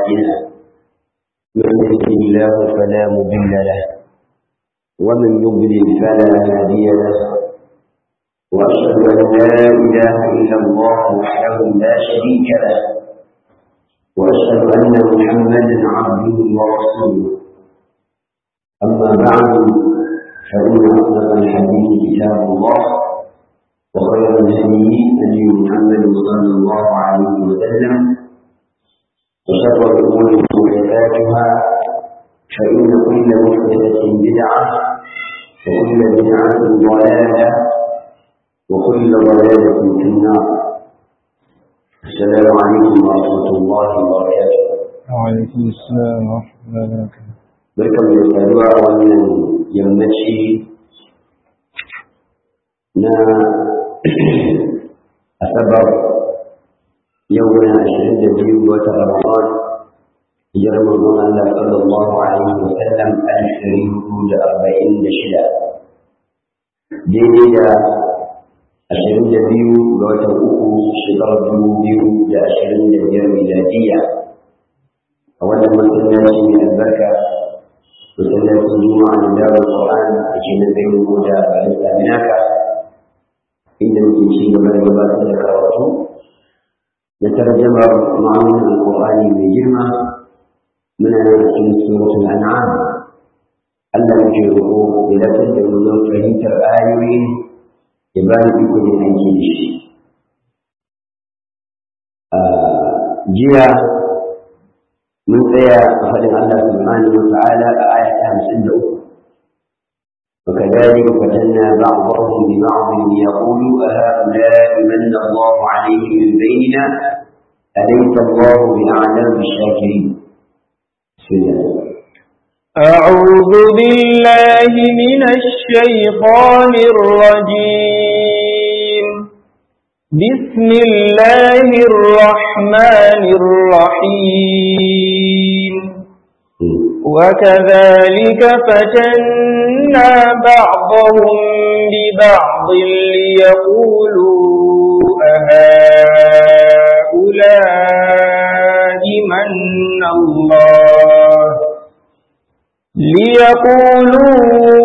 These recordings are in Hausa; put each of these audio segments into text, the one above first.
أعمالنا من يهده الله فلا مضل له ومن يضلل فلا هادي له وأشهد أن لا إله إلا الله وحده لا شريك له وأشهد أن محمدا عبده ورسوله أما بعد فإن أصدق الحديث كتاب الله وخير الهدي هدي محمد صلى الله عليه وسلم وشر الأمور محدثاتها فإن كل محدثة بدعة وكل بدعة ضلالة وكل ضلالة في النار السلام عليكم ورحمة الله وبركاته وعليكم السلام ورحمة الله وبركاته barkan da saduwa a wannan yammaci na asabar yau na ashirin da biyu ga watan ramadan hijirar manzon Allah sallallahu alaihi wa sallam alif ɗari hudu da arba'in da shida daidai da ashirin da biyu ga watan uku shekarar dubu biyu da ashirin da biyar miladiyya a wannan masallaci mai albarka masallacin juma'a da darar Qur'an da ke na zai rubu da bayan saminaka inda muke ci gaba da gabatar da karatu da tarjamar ma'amunan alƙur'ani mai girma muna nan cikin suratul an'am Allah muke roƙo ya lafiyar da mu don fahimtar ayoyi ya ba ni iko ne aiki da shi jiya من tsaya a faɗin Allah subhanahu wa ta'ala a aya ta hamsin da uku وكذلك فتنا بعضهم ببعض ليقولوا أهؤلاء من الله عليهم من بيننا أليس الله بأعلم بالشاكرين بسم الله أعوذ بالله من الشيطان الرجيم بسم الله الرحمن الرحيم وكذلك فتنا بعضهم ببعض ليقولوا أهؤلاء من الله ليقولوا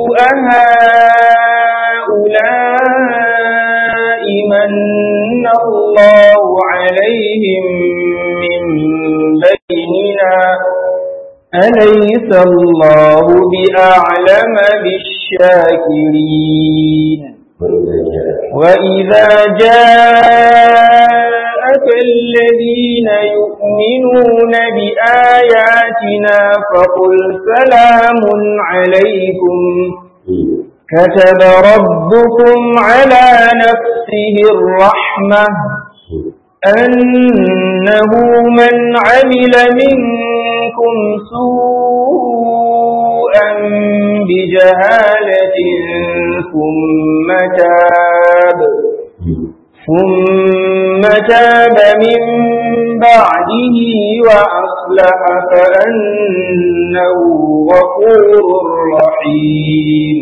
أهؤلاء من الله عليهم من بيننا أليس الله بأعلم بالشاكرين وإذا جاءك الذين يؤمنون بآياتنا فقل سلام عليكم كتب ربكم على نفسه الرحمة أنه من عمل منكم سوءا بجهالة ثم تاب ثم تاب من بعده وأصلح فأنه غفور رحيم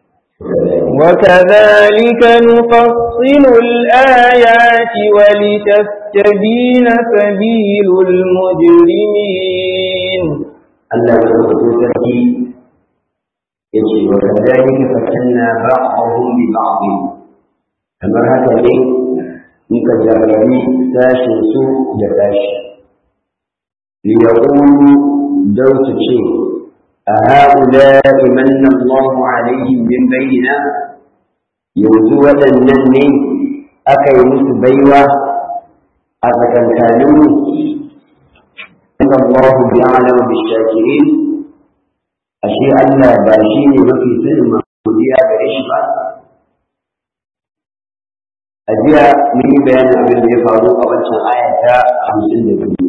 وكذلك نفصل الآيات ولتستبين سبيل المجرمين الله سبحانه يجي وكذلك فتنا بعضهم ببعض kamar haka ne muka jarrabi sashin su da sashi liyaqulu don su ce أهؤلاء من الله عليهم من بيننا يوزو waɗannan aka yi musu baiwa a tsakankaninmu inna Allah bi'alam bishakirin ashe Allah ba shi ne mafi sanin godiya gare shi ba a jiya mun yi bayanin abin da ya faru a wancan ayata hamsin da biyu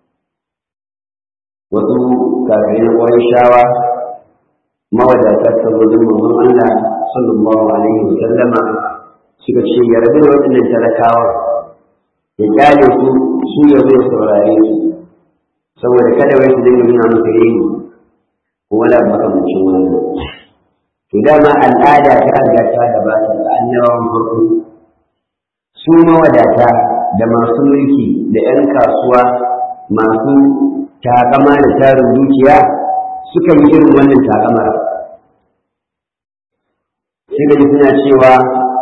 wasu kafirai na ƙwarin shawa mawadatar sabbin manzon Allah sallallahu alaihi wa sallama suka ce ya rabu da waɗannan talakawa ya kyale su su ya zai saurare su saboda kada wai su dinga nuna masa yayi ko wani abu makamancin wannan to dama al'ada ta riga ta gabata da annabawan farko su mawadata da masu mulki da 'yan kasuwa masu takama da tarin dukiya suka yi irin wannan takamar sai da suna cewa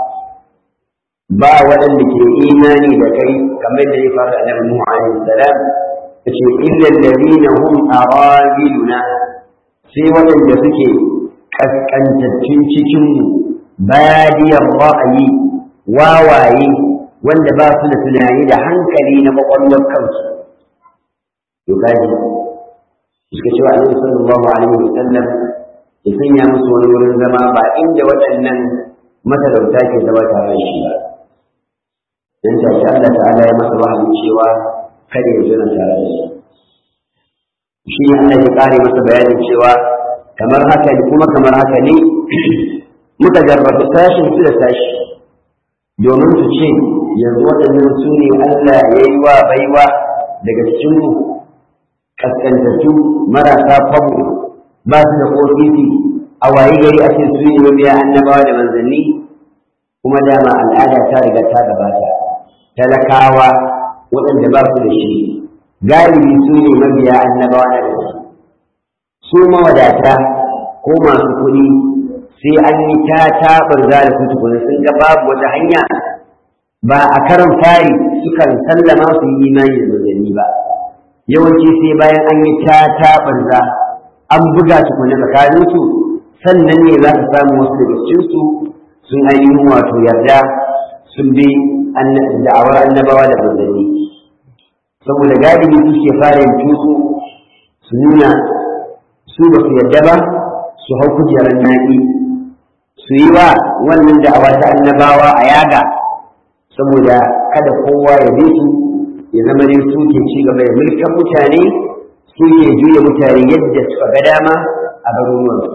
ba waɗanda ke imani da kai kamar da ya faru da Nuhu alaihi salam yace illa alladhina hum aradiluna sai waɗanda suke kaskantattun cikin mu badiyar ra'ayi wawaye wanda ba su da tunani da hankali na kwakwalwar kansu to kaji suka cewa annabi sallallahu alaihi wasallam ya sanya musu wani wurin zama ba inda waɗannan matalauta ke zama tare da shi ba dan take Allah ta'ala ya masa wahayi cewa kada ya zama tare da shi shi ne Allah ya kare masa bayanin cewa kamar haka ne kuma kamar haka ne muka jarrabu sashin su da sashi domin su ce yanzu waɗannan su ne Allah ya yi wa baiwa daga cikin mu kaskantattu marasa kwabo ba su da ƙofisi a waye gari ake su ne mabiya annabawa da manzanni kuma dama al'ada ta riga ta gabata talakawa waɗanda ba su da shi galibi su ne mabiya annabawa na da su mawadata ko masu kuɗi sai an yi ta taɓar da su tukuna sun ga babu wata hanya ba a karan fari sukan sallama su yi imani da manzanni ba yawanci sai bayan an yi ta taɓarza an buga tukuna tsakaninsu sannan ne za ka samu wasu daga cikinsu sun ainihin wato yarda sun bi da'awar annabawa da manzanni saboda galibi su ke fara yin tutsu su nuna su ba su yarda ba su hau kujerar naƙi su yi wa wannan da'awa ta annabawa a yaga saboda kada kowa ya bi su ya zama ne su ke ci gaba da mulkan mutane su ke juya mutane yadda suka ga dama a garuruwansu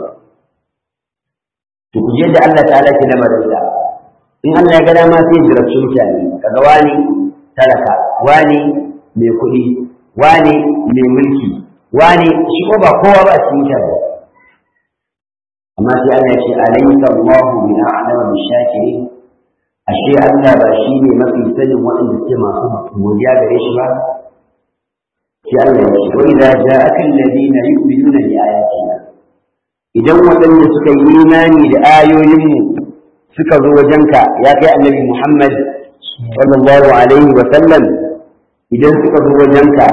to ku da Allah ta'ala ke na madarsa in Allah ya ga dama sai ya jirabci mutane kaga wani talaka wani mai kuɗi wani mai mulki wani shi ko ba kowa ba cikin mutane amma sai Allah ya ce alaysa Allahu bi a'lamu bi shakirin ashe Allah ba shi ne mafi sanin waɗanda suke masu godiya gare shi ba sai Allah ya ce wa idza ja'aka alladhina yu'minuna bi ayatina idan waɗanda suka yi imani da ayoyinmu suka zo wajenka ya kai annabi Muhammad sallallahu alaihi wa sallam idan suka zo wajenka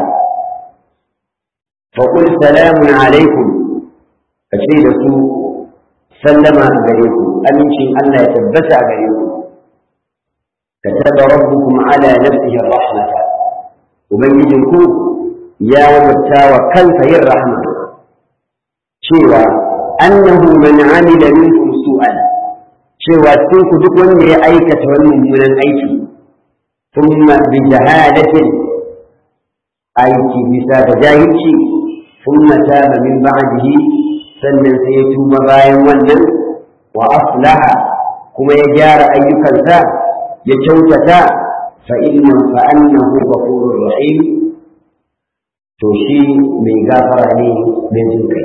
fa qul salamun alaikum ka ce da su sallama gare ku amincin Allah ya tabbata a gare ku كتب ربكم على نفسه الرحمة وبنجدكم يا وجبتا وكلف الرحمة شيوا أنه من عمل منكم سوءا شيوا تنكو دكوان لأيكة من الأيكي ثم بجهالة أيكي بساب جاهلشي ثم تاب من بعده sannan sai ya tuba bayan wannan wa aslaha kuma ya gyara ayyukansa ya kyautata fa inna fa annahu ghafurur rahim to shi mai gafara ne mai jin kai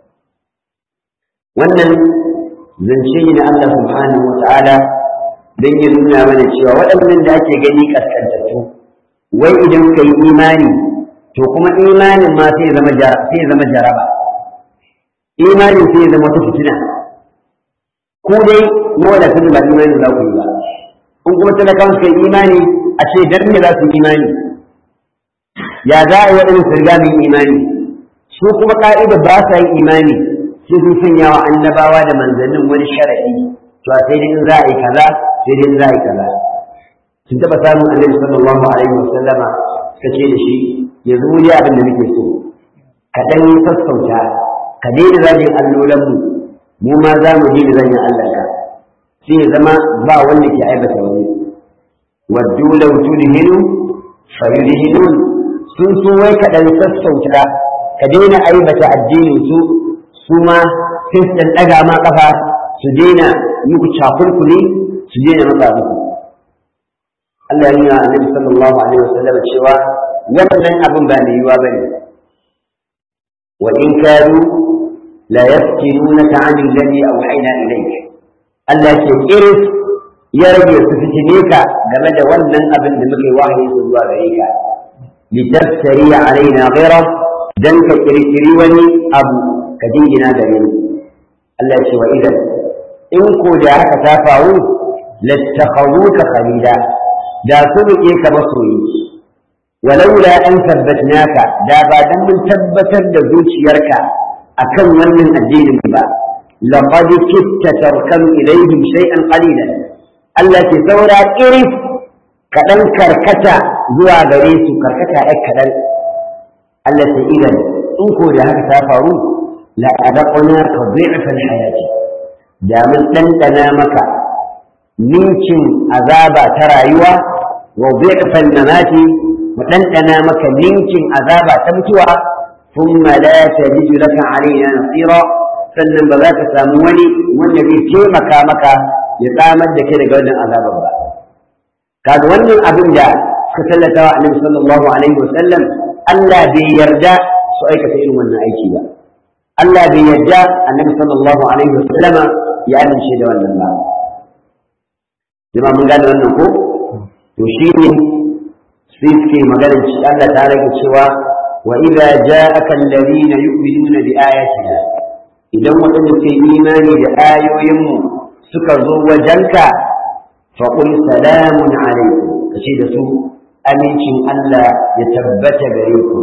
wannan zance ne na Allah subhanahu wa ta'ala don ya nuna mana cewa waɗannan da ake gani kaskantattu wai idan ka yi imani to kuma imanin ma sai zama sai zama jaraba imanin sai zama ta fitina ko dai mawadatun ba imanin za ku yi ba in kuma talakawan suka yi imani a ce dan me za su yi imani ya za a yi waɗannan su riga min imani su kuma ƙa'ida ba sa yin imani sai sun sanya wa annabawa da manzannin wani sharaɗi to a sai dai in za a yi kaza sai dai in za a yi kaza sun taɓa samun annabi sallallahu alaihi wa sallama suka ce da shi yanzu mu ji abin da muke so ka ɗan yi sassauta ka daina zagin allolanmu mu ma za mu daina zagin Allah ka sai ya zama ba wanda ke aibata wani waddu law tudhinu fayudhinun sun so wai ka dan sassauta ka daina aibata addinin su su ma sai su daga ma kafa su daina muku cakulkuli su daina maka muku Allah ya nuna Annabi sallallahu alaihi wasallam cewa wannan abin ba mai yiwa bane wa in kadu la yaftinunaka 'anil ladhi awhayna ilayka Allah ke kiris ya rage su fitine ka game da wannan abin da muke wahayi su zuwa gare ka litaftari alaina ghayra dan ka kirkiri wani abu ka jingina gare mu Allah ya ce wa idan in ko da haka ta faru lattakhaduka khalila da su rike ka masoyi walaula an tabbatnaka da ba dan mun tabbatar da zuciyarka akan wannan addinin ba laqad kitta tarkan ilayhim shay'an qalilan Allah ke saura iris kaɗan karkata zuwa gare su karkata ɗan kaɗan Allah ta idan in ko da haka ta faru la adaqna ka dhi'fal hayati da mun ɗanɗana maka ninkin azaba ta rayuwa wa dhi'fal mamati mu ɗanɗana maka ninkin azaba ta mutuwa thumma la tajidu laka alaina nasira sannan ba za ka samu wani wanda zai taimaka maka ya tsamar da kai daga wannan azabar ba kaga wannan abin da suka tallata wa annabi sallallahu alaihi wasallam Allah bai yarda su aikata irin wannan aiki ba Allah bai yarda annabi sallallahu alaihi wasallam ya amince da wannan ba jama'a mun gane wannan ko to shi ne sai suke magana Allah ta rage cewa wa idza ja'aka alladhina yu'minuna bi ayatina idan waɗanda ke imani da ayoyinmu suka zo wajenka faƙul salamun alaikum ka ce da su amincin Allah ya tabbata gare ku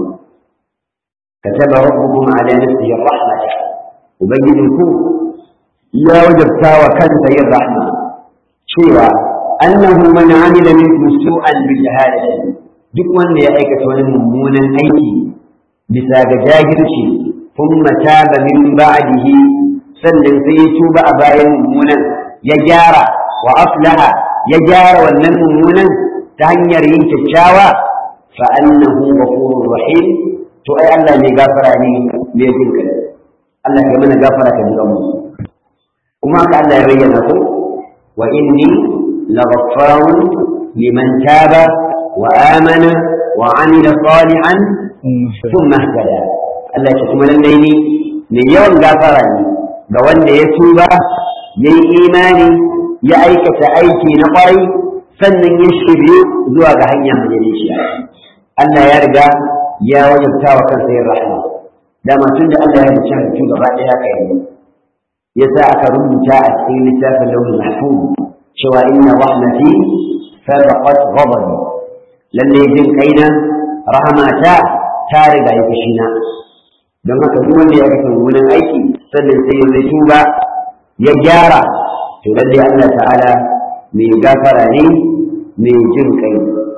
ka taba rabbukum ala nafsihi rahmata ubangijinku ya wajabta wa kansa yin rahma cewa annahu man amila minkum su'an bi jahalati duk wanda ya aikata wani mummunan aiki bisa ga jahilci thumma taba min ba'dihi sannan sai ya tuba a bayan mummunan ya gyara wa aslaha ya gyara wannan mummunan ta hanyar yin kyakkyawa fa annahu ghafurur rahim to ai Allah ne gafara ne mai jin kai Allah ya mana gafara ka jiga mu kuma haka Allah ya bayyana ko wa inni laghaffarun liman taba wa amana wa amila salihan thumma ihtada Allah ya kuma lalle ni ne yawan gafara ne ga wanda ya tuba yayi imani ya aikata aiki na ƙwarai sannan ya shirye zuwa ga hanya majalisiya Allah ya riga ya wajabta wa kansa yin rahama dama tun da Allah ya riga halittu gaba ɗaya haka yi ya sa aka rubuta a cikin littafin launin mahfuz cewa inna rahmati sabaqat ghadabi lalle jin kaina rahamata ta riga ya fushina don haka duk wanda ya aikata mummunan aiki sannan sai ya tuba ya gyara to lalle Allah ta'ala mai gafara ne mai jin kai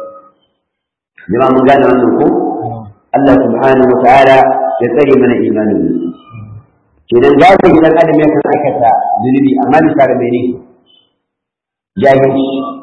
jama mun gane wannan ko Allah subhanahu wa ta'ala ya tsare mana imanin kenan gafa gidan adam ya kan aikata zunubi amma bisa ga mene jahilci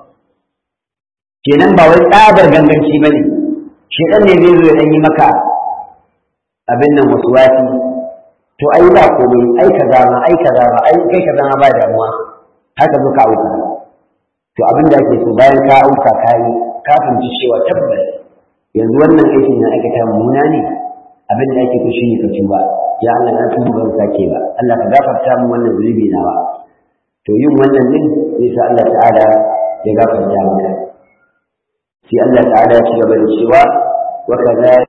kenan ba wai tsabar ganganci bane shedan ne zai zo ya dan yi maka abin nan wasu wasi to ai ba komai ai kaza ma ai kaza ma ai kai kaza ma ba damuwa haka zo ka auka to abin da ake so bayan ka auka ka yi ka fahimci cewa tabbas yanzu wannan aikin na aikata mummuna ne abin da ake so shi ne ka tuba ya Allah na tuba ban sake ba Allah ka gafarta min wannan zunubi nawa to yin wannan din zai sa Allah ta'ala ya gafarta maka sai Allah ta'ala ya ci gaba da cewa wa kadhalika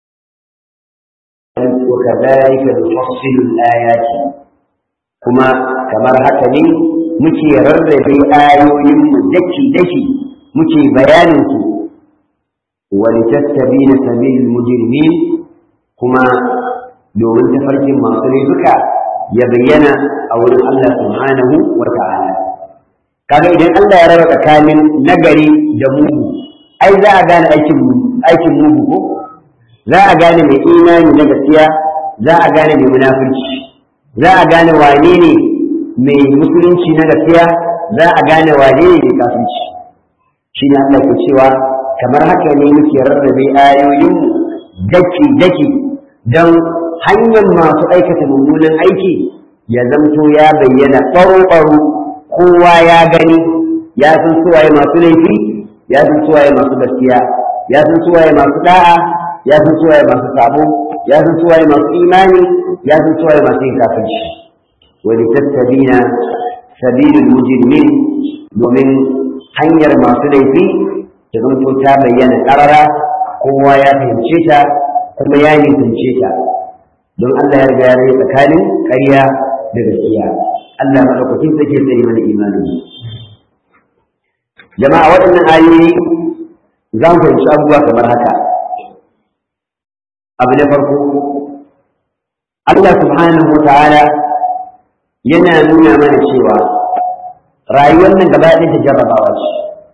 وكذلك نفصل الآيات كما كما هكذا muke rarrabe ayoyinmu daki-daki muke bayaninsu wani tattabi na sabil mujirmi kuma domin tafarkin masu laifuka ya bayyana a wurin Allah subhanahu wa ta'ala kaga idan Allah ya raba tsakanin nagari da mugu ai za a gane aikin mugu ko za a gane mai imani na gaskiya za a gane mai munafurci za a gane wane ne mai musulunci na gaskiya za a gane wane ne mai kafirci shi ne Allah ke cewa kamar haka ne muke rarrabe ayoyin daki daki don hanyar masu aikata mummunan aiki ya zamto ya bayyana ɓaro-ɓaro kowa ya gani ya san suwaye masu laifi ya san suwaye masu gaskiya ya san suwaye masu da'a ya san suwaye masu sabo ya san suwaye masu imani ya san suwaye masu yin kafirci wani tattabina sabilul mujrimin domin hanyar masu laifi ta zanto ta bayyana karara kowa ya fahimce ta kuma ya nisance ta don Allah ya riga ya rage tsakanin ƙarya da gaskiya Allah madaukakin take tsaye mana imanin jama'a waɗannan ayoyi za mu fahimci abubuwa kamar haka abu na farko Allah subhanahu wa ta'ala yana nuna mana cewa rayuwar nan gaba ɗaya ta jarrabawa ce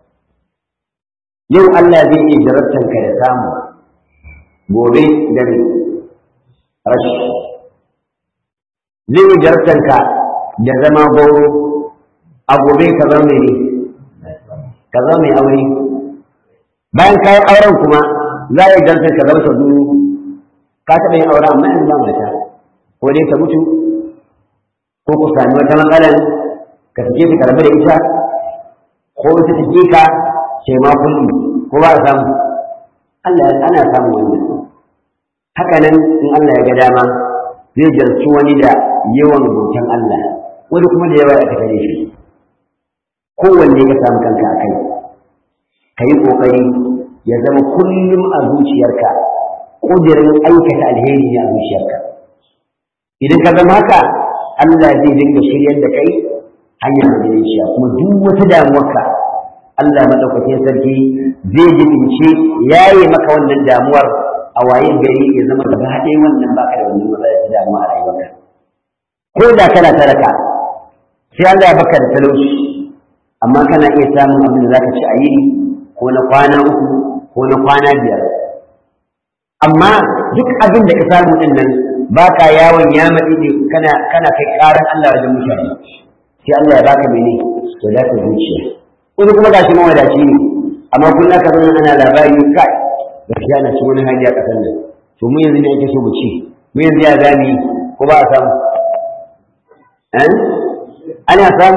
yau Allah zai iya jarabtar ka da samu gobe da ne rashi zai iya jarabtar ka da zama goro a gobe ka zama mai ne ka zama mai aure bayan ka yi auren kuma za a yi jarabtar ka zama ta duru ka taɓa yin aure amma yanzu ba mata ko dai ka mutu ko ku sami wata matsalar ka sake ta karbi da ita ko ita take ka sai ma kullum ko ba a samu Allah ana samu wannan haka nan in Allah ya ga dama zai jarci wani da yawan bautan Allah wani kuma da yawa ya ta kare shi kowanne ka samu kanka a kai ka yi ƙoƙari ya zama kullum a zuciyarka ƙudurin aikata alheri ne a zuciyarka idan ka zama haka Allah zai dinga shiryar da kai hanyar madaidaiciya kuma duk wata damuwarka Allah madaukakin sarki zai jibince yayi maka wannan damuwar a wayin gari ya zama gaba ɗaya wannan baka da wannan matsala ta damuwa a rayuwarka ko da kana talaka sai Allah ya baka da talauci amma kana iya samun abin da zaka ci a yini ko na kwana uku ko na kwana biyar amma duk abin da ka samu din nan baka yawon ya maɗi ne kana kana kai ƙaran Allah wajen mutane sai Allah ya baka mene to da ka zuciya wani kuma gashi mawadaci ne amma kullum ka zama ana labari kai gaskiya na cikin wani hali a ƙasar nan to mu yanzu ne ake so mu ci mu yanzu ya zami ko ba a samu eh ana samu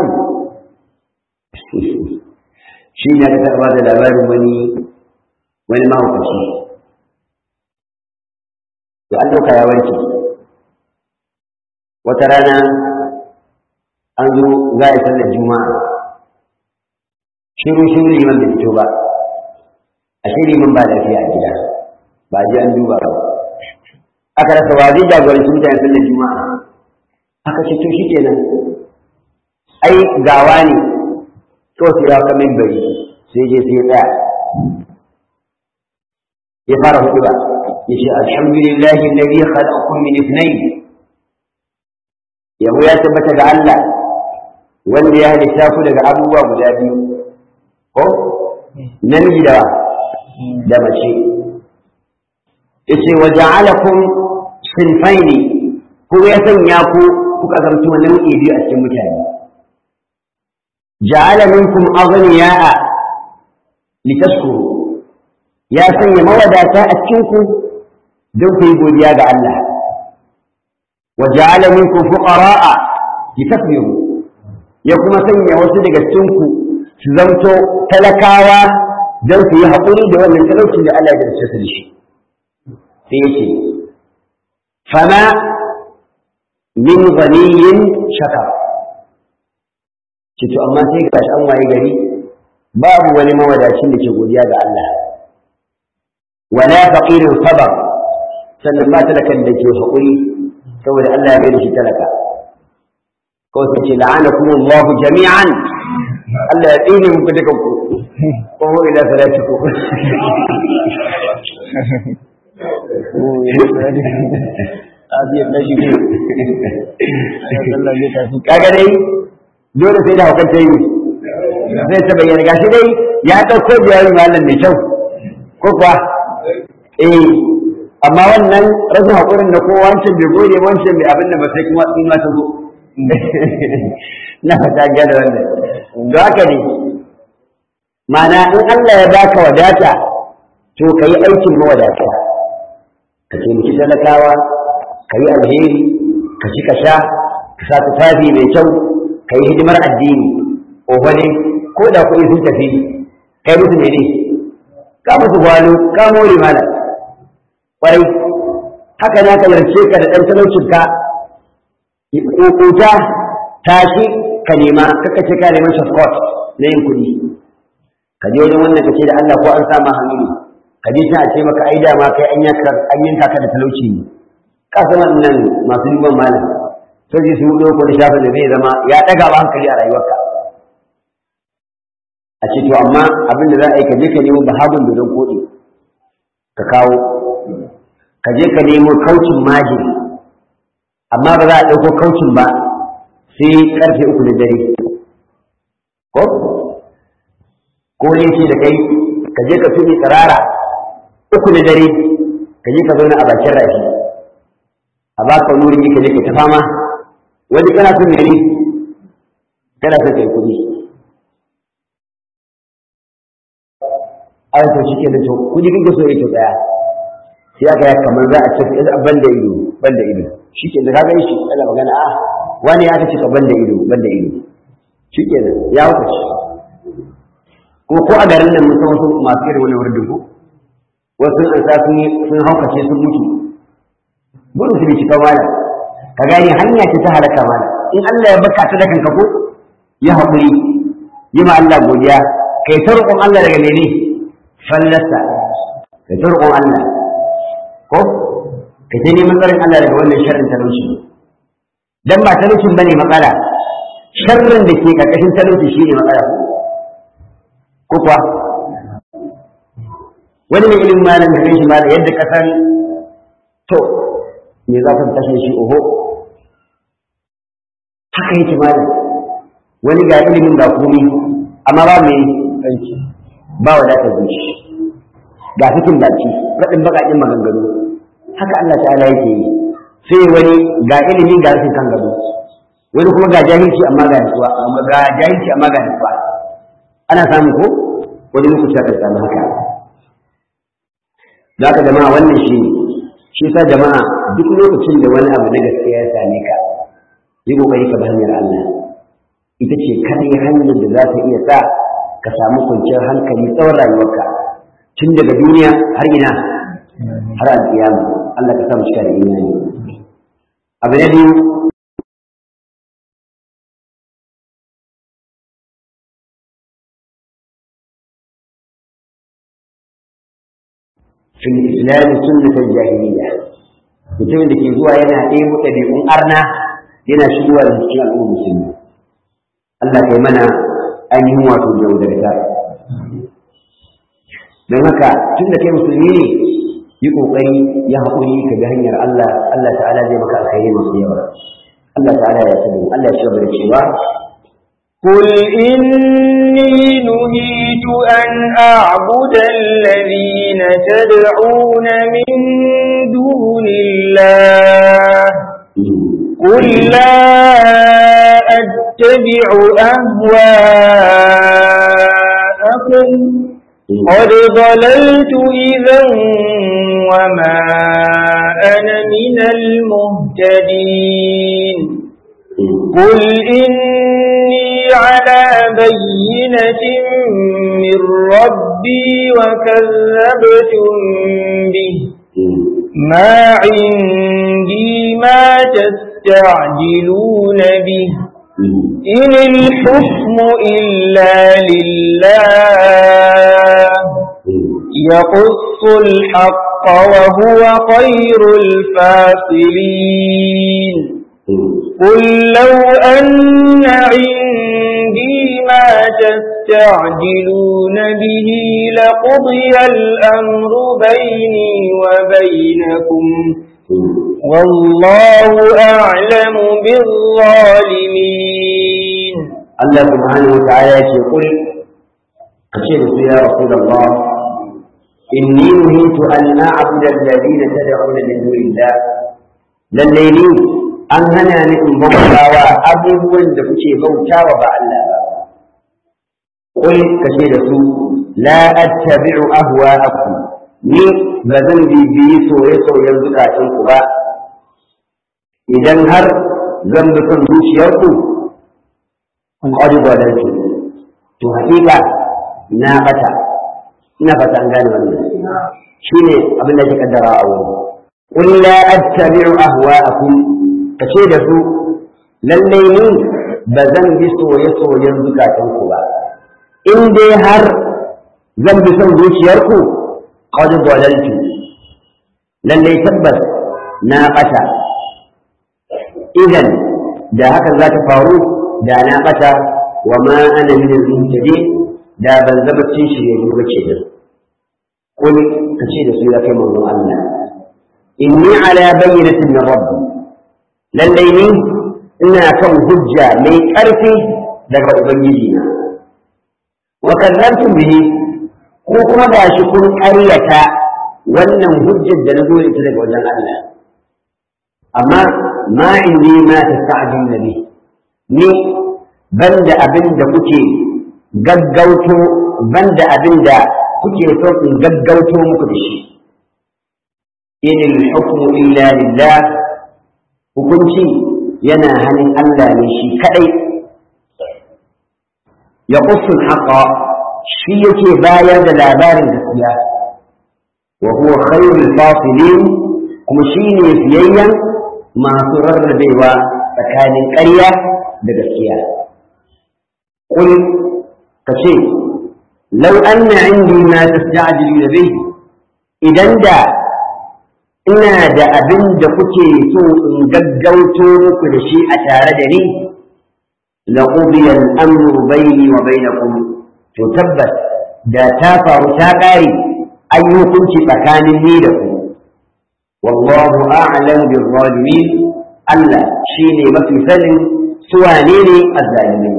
shi ne ka taɓa da labarin wani wani mahaukaci to an ɗauka ya warke wata rana an zo za a yi sallar juma'a shiru shiru liman bai fito ba a shi liman ba lafiya a gida ba ji an duba ba aka rasa wa zai jagoranci mutane sallar juma'a aka ce to shikenan ai gawa ne to sai ya kamin bari sai je sai ya tsaya ya fara hudu ba ya ce alhamdulillahi alladhi khalaqakum min ithnayn yabo ya tabbata ga Allah wanda ya halitta ku daga abubuwa guda biyu ko namiji da da mace yace wa ja'alakum sinfaini ko ya sanya ku kuka zamto nau'i biyu a cikin mutane ja'ala minkum aghniya'a litaskuru ya sanya mawadata a cikin ku don ku yi godiya ga Allah wa ja'ala minkum fuqara'a litasbiru ya kuma sanya wasu daga cikin ku su zanto talakawa don su yi haƙuri da wannan talaucin da Allah ya dace su da shi sai ya ce fama min ghaniyin shakar ce to amma sai ga an waye gari babu wani mawadacin da ke godiya ga Allah wala faqirin sabar sannan ba talakan da ke haƙuri saboda Allah ya da shi talaka ko sai ce la'anakum Allah jami'an Allah ya tsine muku duka ku ko ila salatiku kaga dai dole sai da hukar ta yi zai ta bayyana gashi dai ya ɗauko jawabi malam mai kyau ko kuwa eh amma wannan rashin haƙurin da kowa wancan bai gode wancan bai abin da ba sai kuma in ma ta zo na fata gada wannan da haka ne ma'ana in Allah ya baka wadata to ka yi aikin mawadata ka taimaki talakawa ka yi alheri ka ci ka sha ka sa tufafi mai kyau ka yi hidimar addini ofa ne ko da kuɗi sun tafi kai musu ne ne ka musu gwalo ka more mana ƙwarai haka na ka yarce ka da ɗan talaucinka ƙoƙota tashi ka nema kaka ce ka neman shafkot na yin kuɗi ka je wajen wannan ka ce da Allah ko an sama hannu ka je ta ce maka ai dama kai an yanka an yanka ka da talauci ne ka san wannan masu duban malam sai su yi ko da shafin da zai zama ya daga ba hankali a rayuwarka a ce to amma abin da za a yi ka je ka nemo bahabun dodon koɗi ka kawo ka je ka nemo kaucin majin amma ba za a ɗauko kaucin ba sai ƙarfe uku da dare ko ko ne ce da kai ka je ka tuni tsirara uku da dare ka je ka zauna a bakin rafi a baka wani ka je ka ta fama wani kana son ne kana son kai kuɗi ai to shike da to kuɗi kike so yake tsaya sai aka yi kamar za a ce ban da ido ban da ido shike da kaga shi ana magana a wani ya ta cika ban da ido ban da ido shike da ya wuce kuma ko a garin nan mun san wasu masu irin wani wurin ko wasu an sa sun sun haukace sun mutu gudu su bi cika mala ka gane hanya ce ta halaka mala in Allah ya baka ta da kanka ko ya haƙuri yi ma Allah godiya kai ta roƙon Allah daga mene fallasa kai ta roƙon Allah ko kai ta neman tsarin Allah daga wannan sharrin talauci dan ba talaucin bane matsala sharrin da ke karkashin talauci shine matsala ko kuwa wani mai ilimin malam da shi malam yadda ka san to me za ka tashe shi oho haka yake malam wani ga ilimin ga komi amma ba mai aiki ba wadatar zuci ga cikin baki raɗin baƙaƙen maganganu haka Allah ta'ala yake yi sai wani ga ilimi ga rashin kan gado wani kuma ga jahilci amma ga nutsuwa amma ga jahilci amma ga nutsuwa ana samu ko wani lokaci aka samu haka za ka jama'a wannan shi ne shi sa jama'a duk lokacin da wani abu na gaskiya ya same ka yi kokari ka bi hanyar Allah ita ce kadai hanyar da za ta iya sa ka samu kwanciyar hankali tsawon rayuwarka tun daga duniya har ina har alƙiyama Allah ka samu cika da imani abu na biyu في الإسلام سنة الجاهلية mutumin da ke zuwa yana ɗebo ɗabi'un arna yana shigowa da cikin al'ummar musulmi Allah kai mana ainihin wato jaudarta don haka tun da kai musulmi ne yi ƙoƙari ya haƙuri ka ga hanyar Allah Allah ta'ala zai maka alkhairi masu yawa Allah ta'ala ya sani Allah ya shabar cewa قل إني نهيت أن أعبد الذين تدعون من دون الله قل لا أتبع أهواءكم قد ضللت إذا وما أنا من المهتدين قل إني على بينة من ربي وكذبتم به ما عندي ما تستعجلون به إن الحكم إلا لله يقص الحق وهو خير الفاصلين قل لو أن عندي ما تستعجلون به لقضي الأمر بيني وبينكم والله أعلم بالظالمين الله سبحانه وتعالى يقول أشهد يا رسول الله إني نهيت أن أعبد الذين تدعون من دون الله لليلين an hana ni in bautawa abubuwan da kuke bautawa ba Allah ba kul kace da su la attabi'u ahwa'akum ni ba zan bibiyi soye-soyen zukatan ku ba idan har zan bi son zuciyarku kun ƙwari gwadanci to haƙiƙa na bata ina fata an gane wannan shine abin da ke kaddara a wuri qul la attabi'u ahwa'akum ka ce da su lallai ni ba zan bi soye-soyen zukatanku ba in dai har zan bi son zuciyarku qad dalaltu lalle tabbas na bata idan da haka za ta faru da na bata wa ma ana min al-muhtadin da ban zama cin shirye ba ke da kun kace da su ya kai manzon Allah inni ala bayyinatin min rabbi lallai ni ina kan hujja mai ƙarfi daga ubangiji na wa kallantum bihi ko kuma da shi kun ƙaryata wannan hujjar da na zo ita daga wajen Allah amma ma indi ma tasta'jil nabi ni banda abin da kuke gaggauto banda abin da kuke so in gaggauto muku da shi in al-hukmu illa lillah hukunci yana hannun Allah ne shi kadai ya kusur haƙa shi yake bayar da labarin gaskiya wa huwa khairul fasilin kuma shi ne fiyayyen masu rarrabewa tsakanin ƙarya da gaskiya قل كشيء لو أن عندي ما تستعجلون به إذا دا ina da abin da kuke so in gaggauto muku da shi a tare da ni la qudiya al-amru bayni wa bainakum to tabbas da ta faru ta ƙare an yi hukunci tsakanin ni da ku wallahu a'lam bil zalimin Allah shine mafi sanin su wane ne azzalimai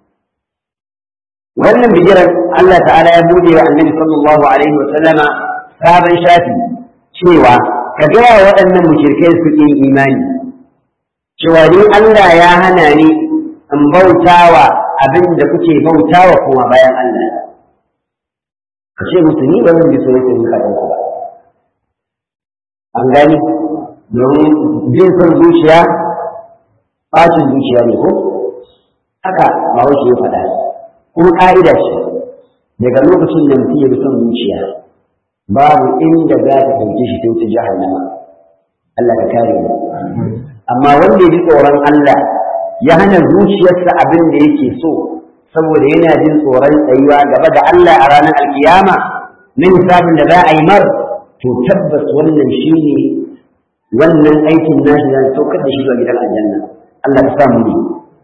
wannan bijiran Allah ta'ala ya bude wa annabi sallallahu alaihi wa sallama sabon shafi cewa ka gaya waɗannan mushrikai su ƙin imani cewa ni Allah ya hana ni in bautawa abin da kuke bautawa kuma bayan Allah ka ce musu ni ba zan bi so yake muka ɗauka ba an gani domin bin son zuciya ɓacin zuciya ne ko haka ba ya faɗa kuma ƙa'ida ce daga lokacin da mutum ya bi son zuciya babu inda za ta ɗauke shi sai ta jahannama Allah ka kare mu amma wanda ya ji tsoron Allah ya hana zuciyarsa abin da yake so saboda yana jin tsoron tsayuwa gaba da Allah a ranar alkiyama na hisabin da za a yi mar to tabbas wannan shi ne wannan aikin nashi zan saukar da shi zuwa gidan aljanna Allah ka samu ne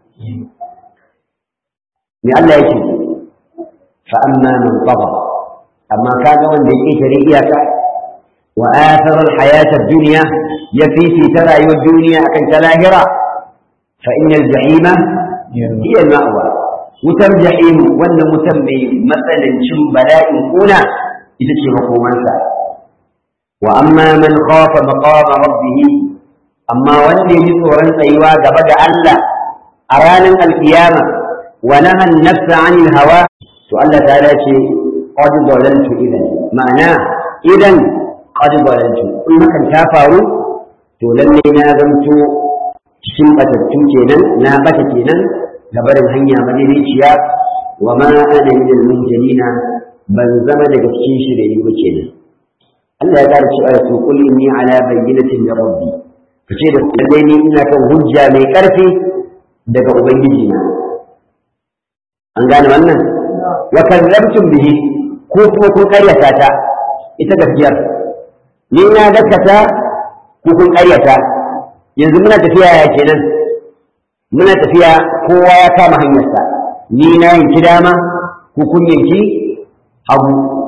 me Allah yake fa amma man tagha amma kaga wanda ya ƙetare iyaka wa athara alhayata ad-dunya ya fifita rayuwar duniya akan ta lahira fa innal jahima hiya al-ma'wa wutar jahim wannan wutar mai matsanancin bala'in kuna ita ce makomansa wa amma man khafa maqama rabbih amma wanda ya ji tsoron tsayuwa gaba da Allah a ranar alkiyama wa nahan nafsa anil hawa to Allah ta ce qad dalaltu idan ma'ana idan qad dalaltu in hakan ta faru to lalle na zanto cikin batattu kenan na bata kenan gabarin hanya madaidaiciya wa ma ana min al-munjalina ban zama daga cikin shirye ba kenan Allah ya ƙara cewa su qul inni ala bayyinatin min rabbi kace da lalle ni ina kan hujja mai ƙarfi daga ubangiji na an gane wannan wa kadzabtum bihi ko kuma kun karyata ta ita gaskiyar ni na gaskata ko kun karyata yanzu muna tafiya ya kenan muna tafiya kowa ya kama hanyarsa ni na yanki dama ko kun yanki hagu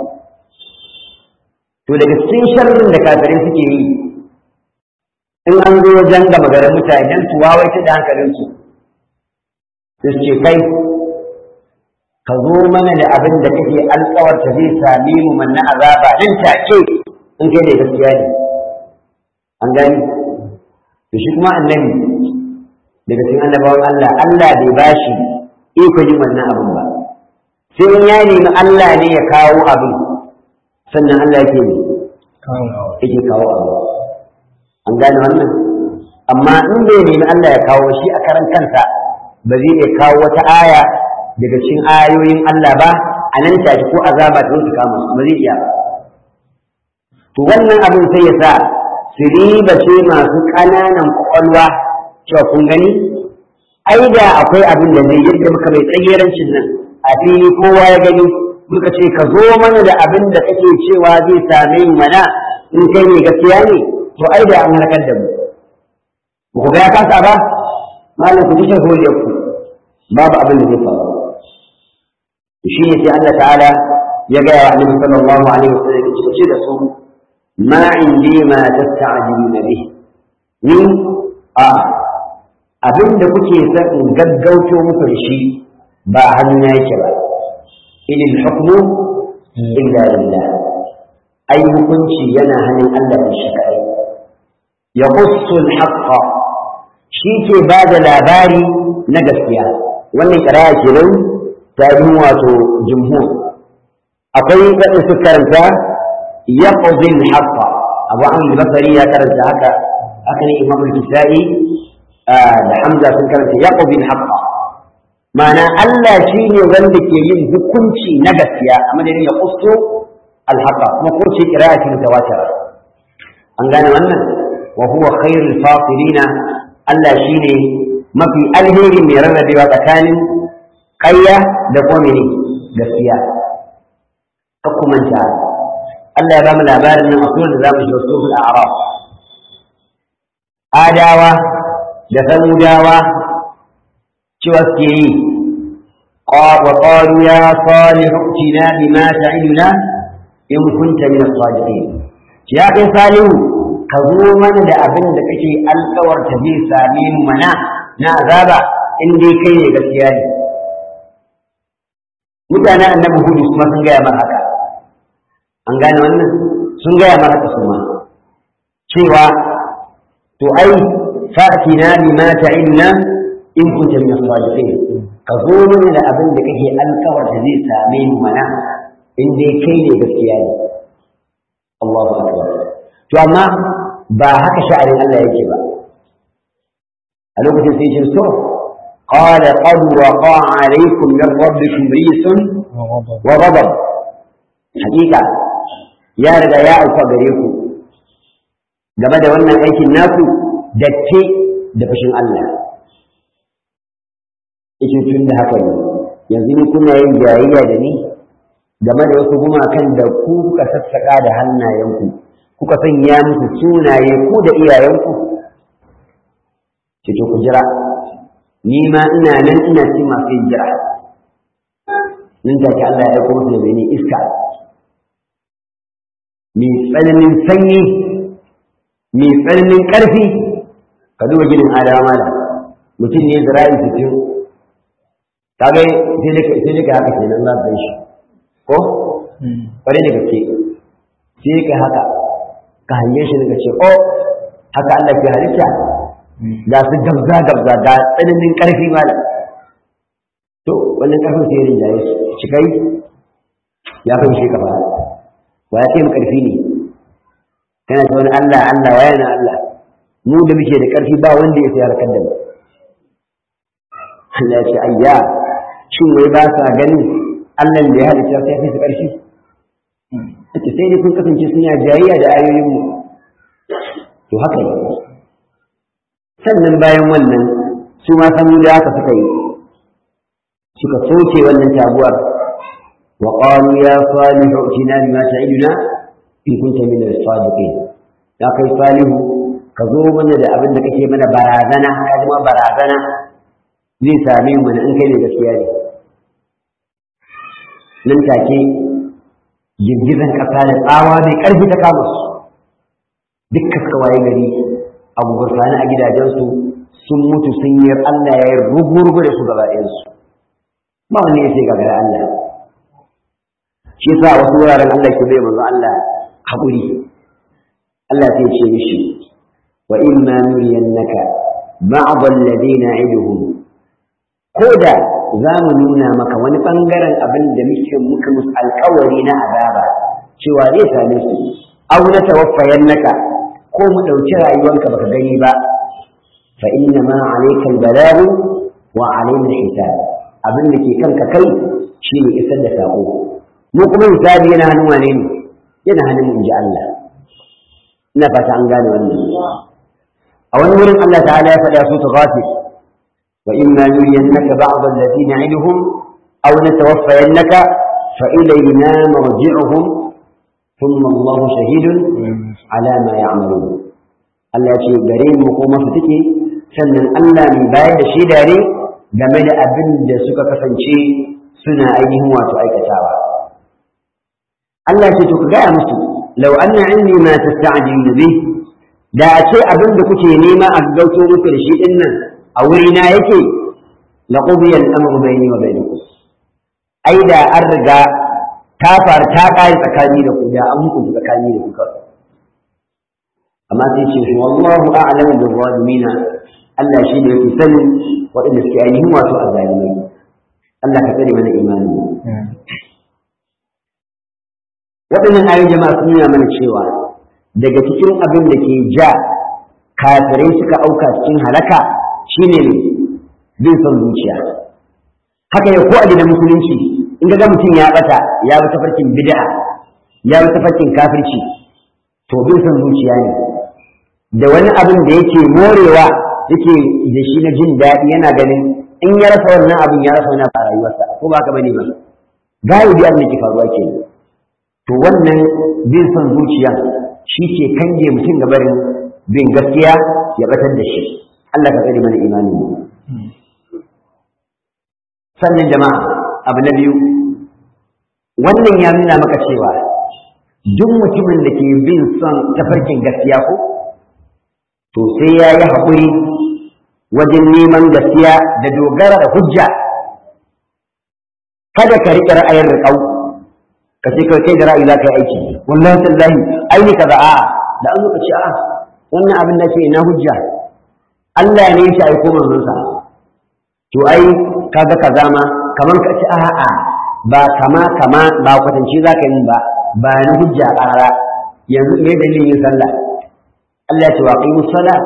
to daga cikin sharrin da kafirai suke yi in an zo wajen gama garin mutane don su wawaita da hankalinsu su ce kai ka zo mana da abin da kake alkawarta zai same mu manna azaba nan take in kai da gaskiya ne an gani to shi kuma annabi daga cikin annabawan Allah Allah bai bashi iko yin wannan abin ba sai in ya nemi Allah ne ya kawo abin sannan Allah yake ne yake kawo abin an gane wannan amma in bai nemi Allah ya kawo shi a karan kansa ba zai iya kawo wata aya daga cikin ayoyin Allah ba a nan take ko azaba ta su kama ba zai iya ba to wannan abin sai ya sa su riba ce masu ƙananan ƙwaƙwalwa cewa kun gani ai da akwai abin da zai yadda muka mai tsagerancin nan a fili kowa ya gani muka ce ka zo mana da abin da kake cewa zai same mu mana in kai ne gaskiya ne to ai da an halakar da mu ba ku ga ya kasa ba malam ku ji shahuliyar ku babu abin da zai faru shi ne sai Allah ta'ala ya gaya wa annabi sallallahu alaihi wasallam ya ce da su ma indi ma tasta'jiluna bih ni a abin da kuke son in gaggauto muku da shi ba hannuna yake ba ilil hukmu illa lillah ai hukunci yana hannun Allah da shi kai ya qussu al-haqqa shi ke ba da labari na gaskiya wannan ƙira'a kenan ta yi wato jumhur akwai wadda su karanta ya ƙuzin haƙƙa abu an basari ya karanta haka haka ne imam al-kisa'i da hamza sun karanta ya ƙuzin haƙƙa ma'ana Allah shi ne wanda ke yin hukunci na gaskiya a madadin ya ƙusto al-haƙƙa kuma ko ce ƙira'a ce mutawatira an gane wannan wa huwa khairul fasilina Allah shi ne mafi alheri mai rarrabewa tsakanin ƙarya da kuma ne gaskiya ka kumanta Allah ya ba mu labarin nan a sunan da za mu shiga suratul a'raf adawa da samudawa cewa suke yi wa qalu ya salihu tina bima ta'iduna in kunta min as-sadiqin ya kai salihu ka zo mana da abin da kake alkawarta zai same mu mana na azaba in dai kai ne gaskiya ne mutanen annabi hudu kuma sun gaya mana haka an gane wannan sun gaya mana haka kuma cewa to ai fa'tina bima ta'inna in kunta min as-sadiqin ka zo mana da abin da kake alkawarta zai same mu mana in dai kai ne gaskiya ne Allahu akbar to amma ba haka sha'anin Allah yake ba a lokacin sai shi so qala qad waqa alaykum min rabbikum rijsun wa ghadab hakika ya riga ya alfa gare ku game da wannan aikin naku datti da fushin Allah yake tun da haka ne yanzu ni kuna yin jayayya da ni game da wasu gumakan da ku kuka sassaka da hannayenku kuka sanya musu sunaye ku da iyayenku ce to ku jira ni ma ina nan ina ci masu yin jira nan take Allah ya aiko musu da ni iska mai tsananin sanyi mai tsananin ƙarfi ka duba gidan adama da mutum ne zira'i sittin ka ga sai dai ka haka kenan za ka shi ko ƙwarai da gaske sai ka haka ka hange shi daga ce o haka Allah ke halitta ga su gabza gabza ga tsananin ƙarfi malam to wannan ƙarfin sai yin jaye shi kai ya kai shi kafa wa ya kai mu ƙarfi ne kana ta wani Allah Allah wa yana Allah mu da muke da ƙarfi ba wanda ya sayar kan da mu Allah ya ce ayya shin wai ba sa ganin Allah da ya halitta sai fi su ƙarfi ake sai dai kun kasance suna jayayya da ayoyinmu to haka ne sannan bayan wannan su ma san da haka suka yi suka soke wannan taguwar wa qalu ya salihu utina bima ta'iduna in kunta min as-sadiqin ya kai salihu ka zo mana da abin da kake mana barazana ka zama barazana zai same mu in kai ne gaskiya ne nan take girgizan ƙasa da tsawa mai ƙarfi ta kama su duk suka waye gari abu gurfani a gidajensu sun mutu sun yi Allah ya yi rugu-rugu da su gaba ɗayansu ba wani ya ce gagara Allah shi yasa wasu wuraren Allah ke bai manzo Allah haƙuri Allah sai ce mishi wa in ma nuriyannaka ba'd alladhina na'iduhum ko da za mu nuna maka wani ɓangaren abin da muke muka musu alkawari na azaba cewa zai same su aw na tawaffayan naka ko mu ɗauki rayuwanka baka gani ba fa inna ma alayka albalagu wa alayna hisab abin da ke kanka kai shine isar da sako mu kuma hisabi yana hannun wane ne yana hannun inji Allah ina fata an gane wannan a wani wurin Allah ta'ala ya faɗa su ta ghafir وإما نرينك بعض الذي نعدهم أو نتوفينك fa ilayna marji'uhum thumma Allah shahidun ala ma ya'malun Allah ya ce gare mu ko masu take sannan Allah mai bayar da shaida ne game da abin da suka kasance suna ainihin wato aikatawa Allah ce to ka gaya musu law anna indi ma tasta'jilu bih da a ce abin da kuke nema a gauto muku da shi din nan a wuri na yake la qudiya al-amru bayni wa bainakum ai da an riga ta faru ta kai tsakani da ku da an muku tsakani da ku kawai amma sai ce wallahu a'lamu bil zalimin Allah shi ne yake sanin waɗanda suke ainihin wato azzalimai Allah ka tsare mana imani waɗannan ayoyin jama'a sun nuna mana cewa daga cikin abin da ke ja kafirai suka auka cikin halaka shine ne bin son zuciya haka ya ko a gidan musulunci in ga mutum ya bata ya bi tafarkin bid'a ya bi tafarkin kafirci to bin son zuciya ne da wani abin da yake morewa yake da shi na jin daɗi yana ganin in ya rasa wannan abin ya rasa wani a rayuwarsa ko ba ka bane ba galibi abin da ke faruwa ke to wannan bin son zuciya shi ke kange mutum gabarin bin gaskiya ya batar da shi Allah ka tsare mana imani mu sannan jama'a abu na biyu wannan ya nuna maka cewa duk mutumin da ke bin son tafarkin gaskiya ko to sai ya yi haƙuri wajen neman gaskiya da dogara da hujja kada ka riƙe ra'ayin riƙau ka ce kai kai da ra'ayi za ka yi aiki wallahi tallahi aini ka za a da an zo ce a wannan abin da ke ina hujja Allah ne ya aiko manzonsa to ai kaga kaza ma kamar ka ci a'a ba kama kama ba kwatance za ka yi ba ba ni hujja ƙarara yanzu me dalilin yin sallah Allah ya ce wa aqimu salat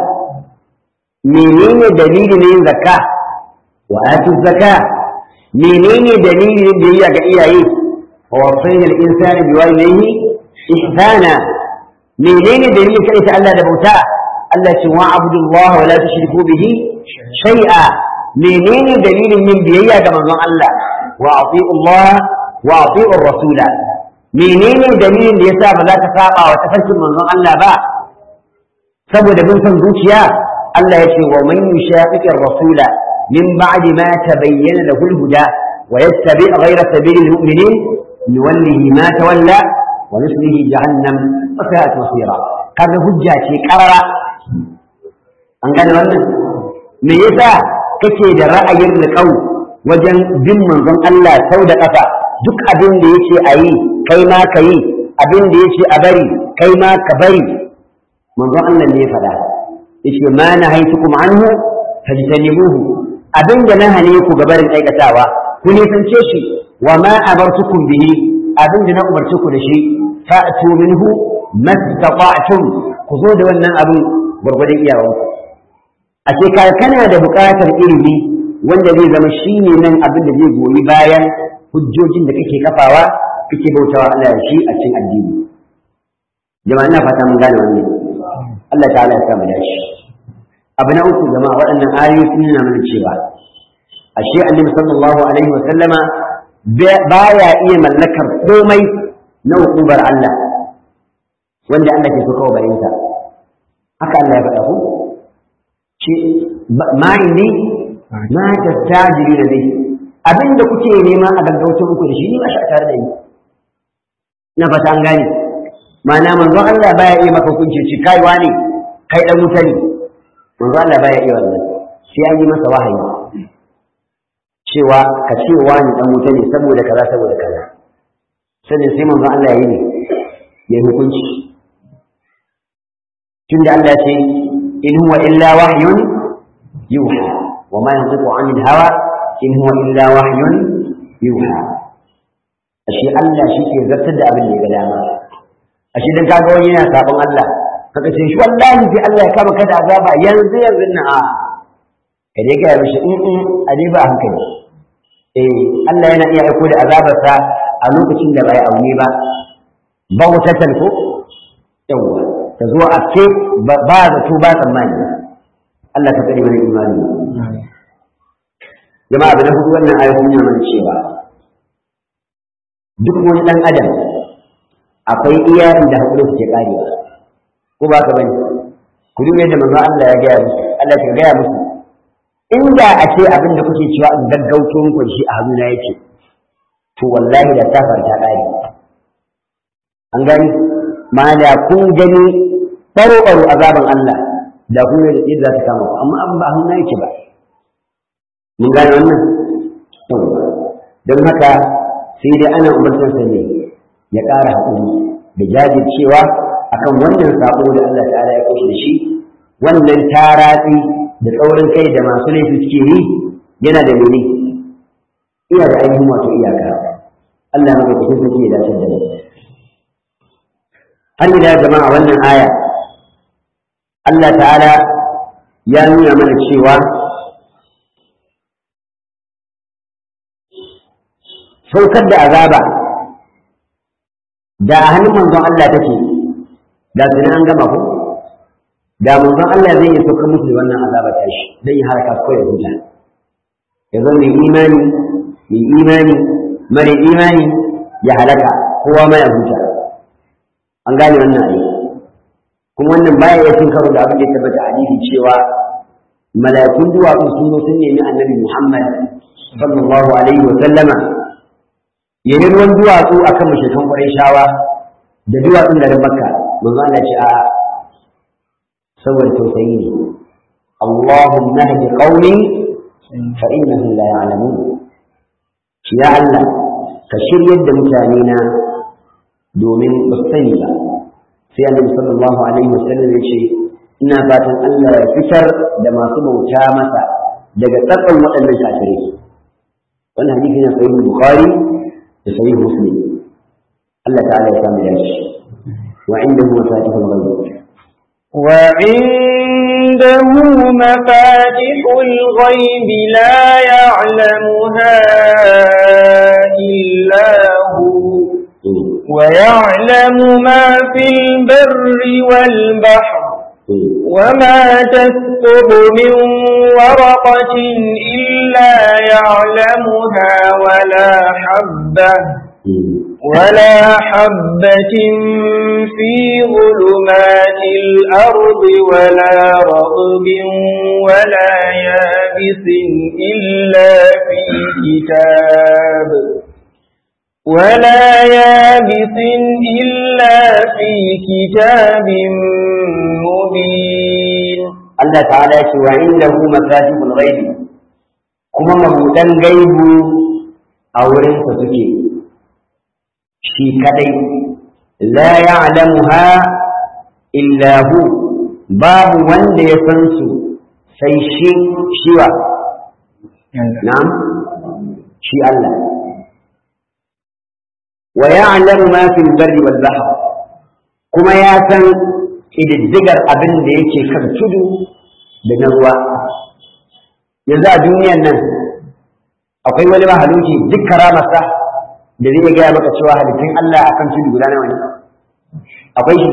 menene dalilin yin zakka wa atu zakka menene dalilin biyayya ga iyaye wa wasayna al-insana biwalidayhi ihsana menene dalilin kai ta Allah da bauta Allah ce wa abdullah wa la tushriku bihi shay'a menene dalilin yin biyayya ga manzon Allah wa ati'u Allah wa ati'u rasula menene dalilin da yasa ba za ka saba wa tafarkin manzon Allah ba saboda bin son zuciya Allah ya ce wa man yushaqiqir rasula min ba'di ma tabayyana lahu al-huda wa yattabi' ghayra sabili al-mu'minin nuwallihi ma tawalla wa nuslihi jahannam wa sa'at masira kaga hujja ce karara an gane wannan me yasa kake da ra'ayin riƙau wajen bin manzon Allah sau da ƙafa duk abin da yake a yi kai ma ka yi abin da yake a bari kai ma ka bari manzon Allah ne ya faɗa yace ma na haitukum anhu fajtanibuhu abin da na hane ku ga barin aikatawa ku nisance shi wa ma amartukum bihi abin da na umarci ku da shi fa'tu minhu mastata'tum ku zo da wannan abin gwargwadon iyawanku a ce kana da buƙatar ilimi wanda zai zama shine nan abin da zai goyi bayan hujjojin da kake kafawa kake bautawa Allah shi a cikin addini jama'a ina fata mun gane wannan Allah ta'ala ya samu dashi abu na uku jama'a waɗannan ayoyi sun nuna mana cewa ashe annabi sallallahu alaihi wa sallama baya iya mallakar komai na hukumar Allah wanda Allah ke so kawo bayinsa haka Allah ya faɗa ku ce ma indi ma tastajiri da dai abinda kuke nema a gaggauta muku da shi ni ba shi tare da ni na fata an gane ma'ana manzon Allah baya iya maka hukunci ci kai wani kai dan wuta ne manzon Allah baya iya wannan sai an yi masa wahayi cewa ka ce wani dan wuta ne saboda kaza saboda kaza sannan sai manzon Allah ya yi ne ya yi hukunci tunda Allah ce in huwa illa wahyun yuha wa ma yantiqu anil hawa in huwa illa wahyun yuha ashe Allah shi ke zartar da abin da ya ga dama ashe dan kaga wani yana sabon Allah kaga ce shi wallahi sai Allah ya kama kada azaba yanzu yanzu na a ka dai ga mishi in in a dai ba hankali eh Allah yana iya aiko da azabarsa a lokacin da bai aune ba ba wutatan ko yawa ta zo a ce ba zato ba tsammani Allah ka tsare mana imani jama'a da na hudu wannan ayoyin yana mana cewa duk wani ɗan adam akwai iya inda haƙuri suke ƙarewa ko ba ka bane ku duba yadda manzo Allah ya gaya musu Allah ya gaya musu inda a ce abin da kuke cewa in gaggauto muku shi a hannuna yake to wallahi da ta farta ƙare an gani ma da kun gani ɓaro-ɓaro azaban Allah da kun yi yadda za ta kama ku amma abin ba a hannuna yake ba mun gane wannan don haka sai dai ana umarcinsa ne ya ƙara haƙuri da jajircewa akan wannan saƙo da Allah ta'ala ya kushe da shi wannan taratsi da tsaurin kai da masu laifi suke yi yana da mene iya da ainihin wato iyaka Allah na kusa sarki ya dace da mu har ila jama'a wannan aya Allah ta'ala ya nuna mana cewa saukar da azaba da a hannun manzon Allah take da su an gama ko da manzon Allah zai yi saukar musu wannan azaba ta shi zai yi haraka ko ya huta ya zo mai imani mai imani mare imani ya halaka kowa ma ya huta an gane wannan ayi kuma wannan baya ya cin karo da abin da ya tabbata hadisi cewa mala'ikun duwatsu sun zo sun nemi annabi Muhammad sallallahu alaihi wa sallama ya yi ruwan duwatsu a kan mashekan ƙwarai shawa da duwatsun garin makka manzo Allah ce a saboda tausayi ne Allahumma hadi qaumi fa innahum la ya'lamun ya Allah ka shiryar da mutane na domin ba su sani ba sai annabi sallallahu alaihi wasallam ya ce ina fatan Allah ya fitar da masu bauta masa daga tsakkan waɗannan kafirai wannan hadisi na sahih bukhari صحيح مسلم الله تعالى يسامح ذلك وعنده مفاتيح الغيب وعنده مفاتح الغيب لا يعلمها إلا هو ويعلم ما في البر والبحر وما تسقط من ورقة إلا يعلمها ولا حبة ولا حبة في ظلمات الأرض ولا رغب ولا يابس إلا في كتاب ولا يابس إلا في كتاب مبين الله تعالى وعنده مفاتيح الغيب كما مبودن غيب أورن سسكي شي كدي لا يعلمها إلا هو باب وند يسنسو sai shi shiwa na'am shi Allah wa ya'lamu ma fil barri wal bahr kuma ya san ƙididdigar abin da yake kan tudu da na ruwa yanzu a duniyan nan akwai wani mahaluki duk karamarsa da zai gaya maka cewa halittun Allah akan tudu guda nawa ne akwai shi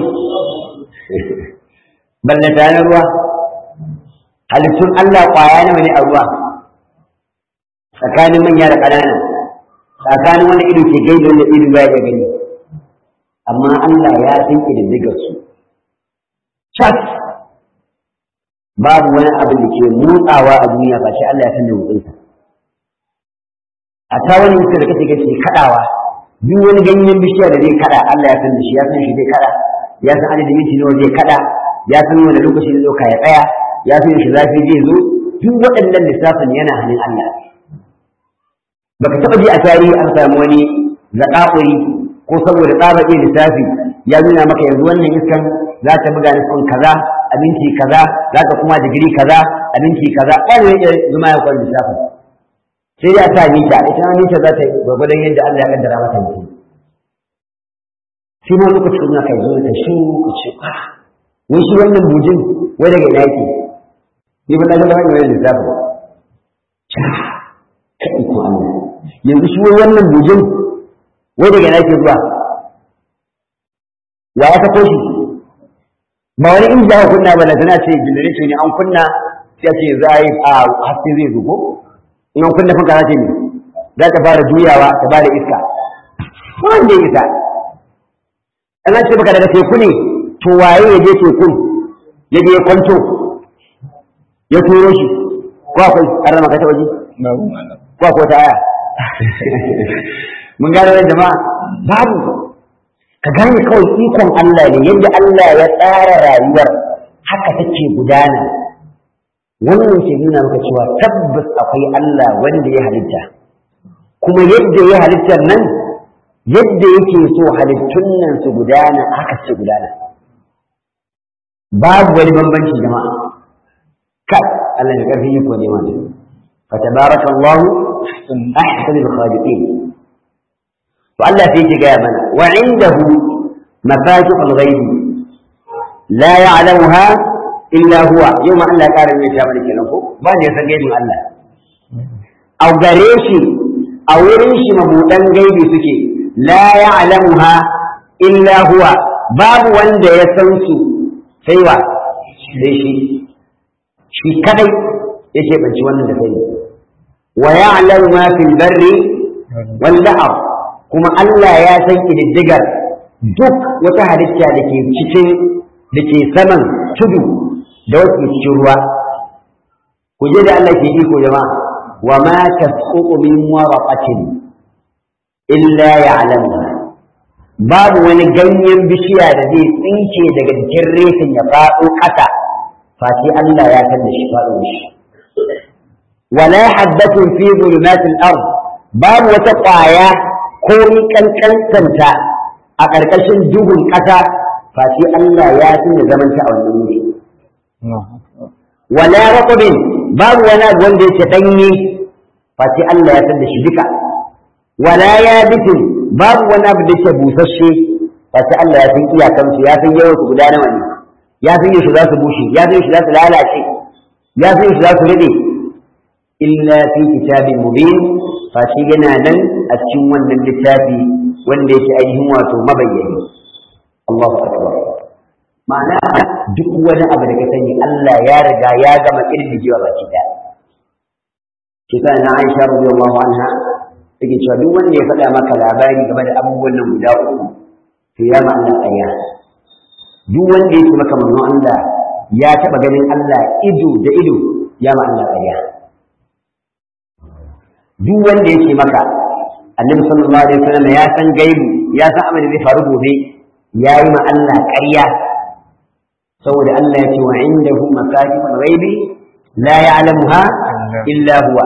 ballata na ruwa halittun Allah ƙwaya nawa ne a ruwa tsakanin manya da ƙanana tsakanin wanda ido ke gani da wanda ido baya ya gani amma Allah ya san ƙididdigar su chat babu wani abin da ke motsawa a duniya ba shi Allah ya san da motsinsa a ta wani mutum da kake gaske kaɗawa duk wani ganyen bishiya da zai kaɗa Allah ya san da shi ya san shi zai kaɗa ya san adadin minti nawa zai kaɗa ya san wani lokaci zai ɗauka ya tsaya ya san shi zafi zai zo duk waɗannan lissafin yana hannun Allah baka taɓa ji a tarihi an samu wani zaƙaƙuri ko saboda tsaba iya lissafi ya nuna maka yanzu wannan iskan za ta buga nufin kaza a minti kaza za ta kuma digiri kaza a minti kaza wani yake zuma ya kwan lissafin sai dai a sa mita ita ma mita za ta yi gwagwadon yadda Allah ya kaddara mata mutum shi ma lokacin suna kai zo ta shi ku ce ah wai shi wannan bujin wai daga ina yake ni ban ga wani wani lissafin ka iko Allah yanzu shi wai wannan bujin wai daga ina yake zuwa wa ya kafo shi ba wani inji aka kunna ba na tana ce generator ne an kunna sai ce za a yi a haske zai zo ko in an kunna fanka za ta ne za ta fara juyawa ta bada iska wanda ya isa ana ce baka daga teku ne to waye ya je tekun ya je kwanto ya turo shi ko akwai an rama ka ta waje ko akwai ta aya mun gane da jama'a babu ka gane kawai ikon Allah ne yadda Allah ya tsara rayuwar haka take gudana wannan ke nuna maka cewa tabbas akwai Allah wanda ya halitta kuma yadda ya halittar nan yadda yake so halittun nan su gudana haka su gudana babu wani bambanci jama'a kai Allah ya karfi yi ko ne ma fa tabarakallahu ahsanul khaliqin to Allah sai ya gaya mana wa indahu mafatihul ghaib la ya'lamuha illa huwa yau ma Allah ƙara mai ta mana kenan ko ba da ya san gaibin Allah a gare shi a wurin shi mabudan gaibi suke la ya'lamuha illa huwa babu wanda ya san su sai wa sai shi shi kadai yake banci wannan da sai wa ya'lamu ma fil barri wal bahr kuma Allah ya san kididdigar duk wata halitta da ke cikin da ke saman tudu da wasu cikin ruwa ku je da Allah ke iko jama'a wa ma tasqutu min waraqatin illa ya'lamuha babu wani ganyen bishiya da zai tsinke daga jikin reshen ya faɗo ƙasa face Allah ya san da shi faɗo shi wala habbatun fi zulumatil ard babu wata ƙwaya ko kankantanta a ƙarƙashin duhun ƙasa face Allah ya san da zamanta a wannan wuri wala raqabin babu wani abu wanda yake danye face Allah ya san da shi duka wala yabitin babu wani abu da yake busasshe face Allah ya san iyakan su ya san yawan su guda nawa ne ya san yaushe za su bushe ya san yaushe za su lalace ya san yaushe za su rube illa fi kitabin mubin face yana nan a cikin wannan littafi wanda yake ainihin wato mabayyani Allahu akbar ma'ana duk wani abu da ka sani Allah ya riga ya gama kirdigewa baki da shi ta na Aisha radiyallahu anha take cewa duk wanda ya faɗa maka labari game da abubuwan nan guda uku to ya ma Allah ƙarya duk wanda ya ce maka manzon Allah ya taɓa ganin Allah ido da ido ya ma Allah ƙarya duk wanda ya ce maka annabi sallallahu alaihi wasallam ya san gaibu ya san abin da zai faru gobe ya yi ma Allah ƙarya saboda Allah ya ce wa indahu mafatihul ghaibi la ya'lamuha illa huwa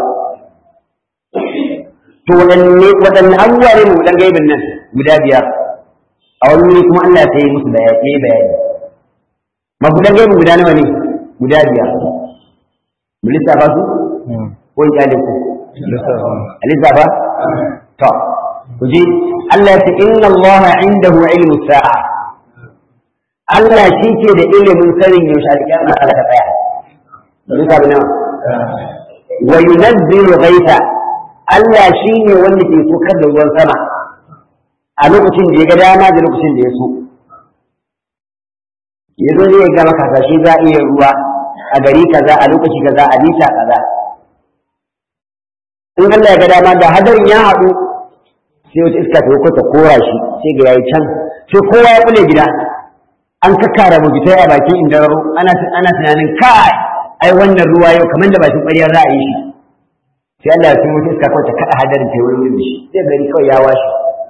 to wadanne wadanne abubuwa ne mu dan gaibin nan guda biyar a wani wuri kuma Allah sai yi musu bayani bayani mabudan gaibin guda nawa ne guda biyar mu lissafa su ko in kyale ku lissafa to ku ji Allah ya ce inna Allah indahu ilmu sa'a Allah shi ke da ilimin sanin yaushe alƙiyama za ta tsaya. Mun sabu nawa. Wa yunazzilu ghaitha Allah shi ne wanda ke sokar da ruwan sama a lokacin da ya ga dama da lokacin da ya so. Ya zo zai ga maka hasashe za a iya ruwa a gari kaza a lokaci kaza a mita kaza. In Allah ya ga dama da hadarin ya haɗu sai wata iska ta ta kora shi sai ga yayi can sai kowa ya kule gida an kakkara mugitai a bakin indaro ana ana tunanin kai ai wannan ruwa yau kamar da bakin ƙwarya za a yi shi sai Allah ya tun wata iska kawai ta kada hadarin ta wurin da shi sai gari kawai ya washe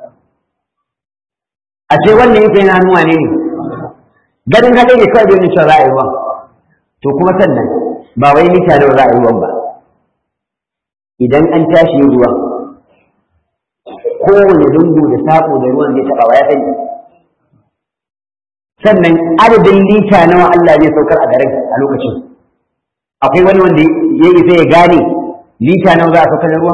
a ce wannan yake yana hannuwa ne ganin hadari ne kawai bai cewa za a yi ruwan to kuma sannan ba wai mita da za a yi ruwan ba idan an tashi yin ruwan kowane lungu da saƙo da ruwan zai taɓa wa ya sani sannan adadin lita nawa Allah zai saukar a garin a lokacin akwai wani wanda ya isa ya gane lita nawa za a saukar da ruwan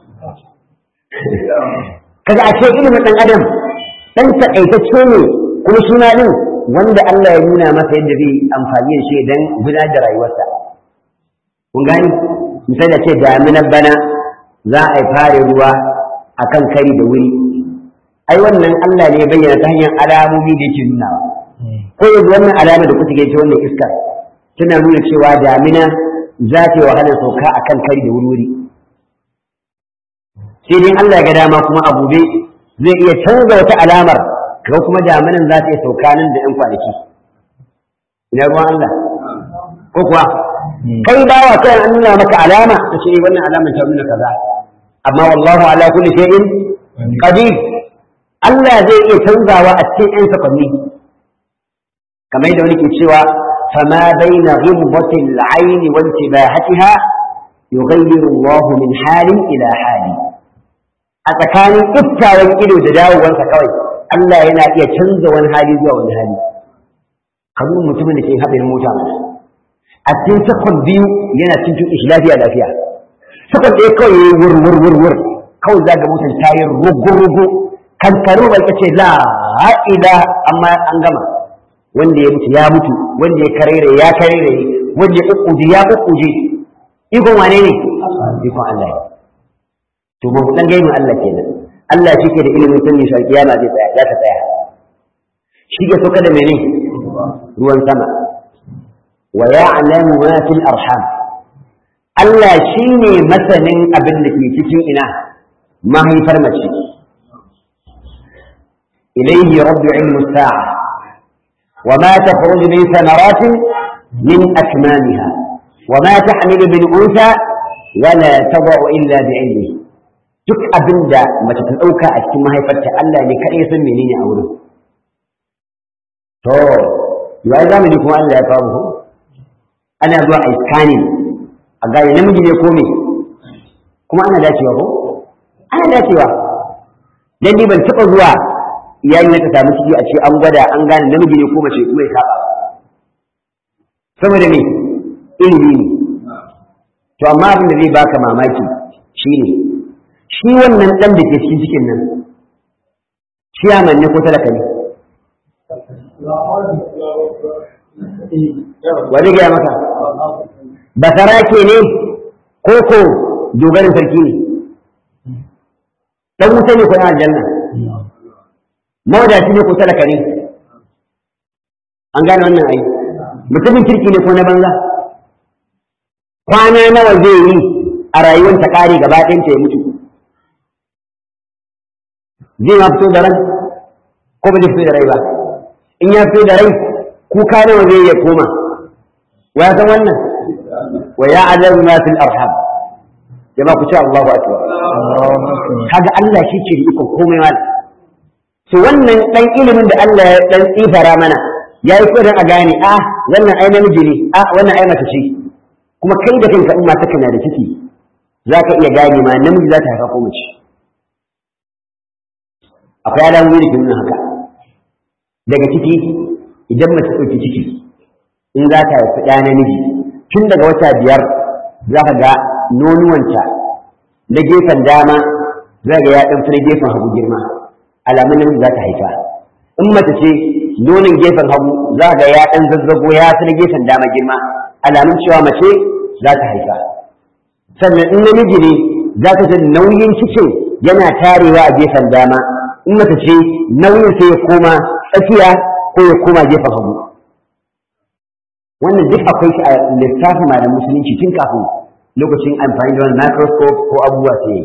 kaga a ce ilimin ɗan adam ɗan taƙaitacce ne kuma suna ɗin wanda Allah ya nuna masa yadda zai amfani da shi don gudanar da rayuwarsa kun gani misali da ce daminar bana za a yi fare ruwa akan kari da wuri ai wannan Allah ne ya bayyana ta hanyar alamomi da yake nunawa ko yanzu wannan alama da kuka ce wannan iskar tana nuna cewa damina za ta yi wahalar sauka a kan kari da wuri sai dai Allah ya ga dama kuma a gobe zai iya canza wata alamar kaga kuma damanin za ta iya sauka nan da 'yan kwanaki ina ruwan Allah ko kuwa kai bawa kai an nuna maka alama ta ce wannan alamar ta nuna kaza amma wallahu ala kulli shay'in qadir Allah zai iya canzawa a cikin 'yan sakwanni kamar yadda wani ke cewa fama baina ghibati al-ayn wa intibahatiha yughayyiru Allah min halin ila hali a tsakanin iftawan ido da dawowarsa kawai Allah yana iya canza wani hali zuwa wani hali kamar mutumin da ke haɗin mota a cikin sakon biyu yana cin tuƙi shi lafiya lafiya sakon ɗaya kawai ya yi wur wur wur wur kawai za ga motar ta yi rugu rugu kan karu bai ce la ila amma an gama wanda ya mutu ya mutu wanda ya karere ya karere wanda ya kukkuje ya kukkuje ikon wane ne ikon Allah ne to ba dan gaimin Allah kenan Allah shi ke da ilimin sunni shi kiyama zai tsaya za ta tsaya shi ke sauka da mene ruwan sama wa ya'lamu ma fil arham Allah shine masanin abin da ke cikin ina mahaifar mace ilayhi rabbu ilmu sa'a wa ma takhruju min thamaratin min akmamiha wa ma tahmilu min unsa wala tadau illa bi'ilmihi duk abin da mace ta ɗauka a cikin mahaifarta Allah ne kaɗai ya san menene a wurin. To, yawa zamani kuma Allah ya famu ko? Ana zuwa a scanning a gane namiji ne ko me? Kuma ana dacewa ko? Ana dacewa. Dan ni ban taɓa zuwa iyali na ta samu ciki a ce an gwada an gane namiji ne ko mace kuma ya saba. Saboda me? Ilimi ne. To amma abin da zai baka mamaki shine shi wannan ɗan da ke cikin cikin nan ciyaman ne ko talaka ne wani gaya maka basara ke ne ko ko dogarin sarki ne ɗan wuta ne ko na aljanna mawadaci ne ko talaka ne an gane wannan ai mutumin kirki ne ko na banza kwana nawa zai yi a rayuwar ta ƙare gaba ɗayanta ya mutu zai ma fito da ran ko ba zai fito da rai ba in ya fito da rai kuka nawa zai ya koma wa ya san wannan wa ya alamu ma fil arham jama ku ce Allahu akbar kaga Allah shi ke da iko komai mal to wannan dan ilimin da Allah ya dan tsifara mana ya yi kodin a gane a wannan ai namiji ne a wannan ai mace ce kuma kai da kanka in mata kana da ciki za ka iya gane ma namiji za ta haifa ko mace akwai alamomi da ke nuna haka daga ciki idan mace ɗauki ciki in za ta haifi ɗa namiji tun daga wata biyar za ka ga nonuwanta na gefen dama za ga ya ɗan fi na gefen hagu girma alamun namiji za ta haifa in mace ce nonin gefen hagu za ga ya ɗan zazzago ya fi na gefen dama girma alamun cewa mace za ta haifa sannan in namiji ne za ka ji nauyin cikin yana tarewa a gefen dama in mace ce nauyin sai ya koma tsakiya ko ya koma gefen hagu wannan duk akwai shi a lissafin malam musulunci tun kafin lokacin amfani da wani microscope ko abubuwa sai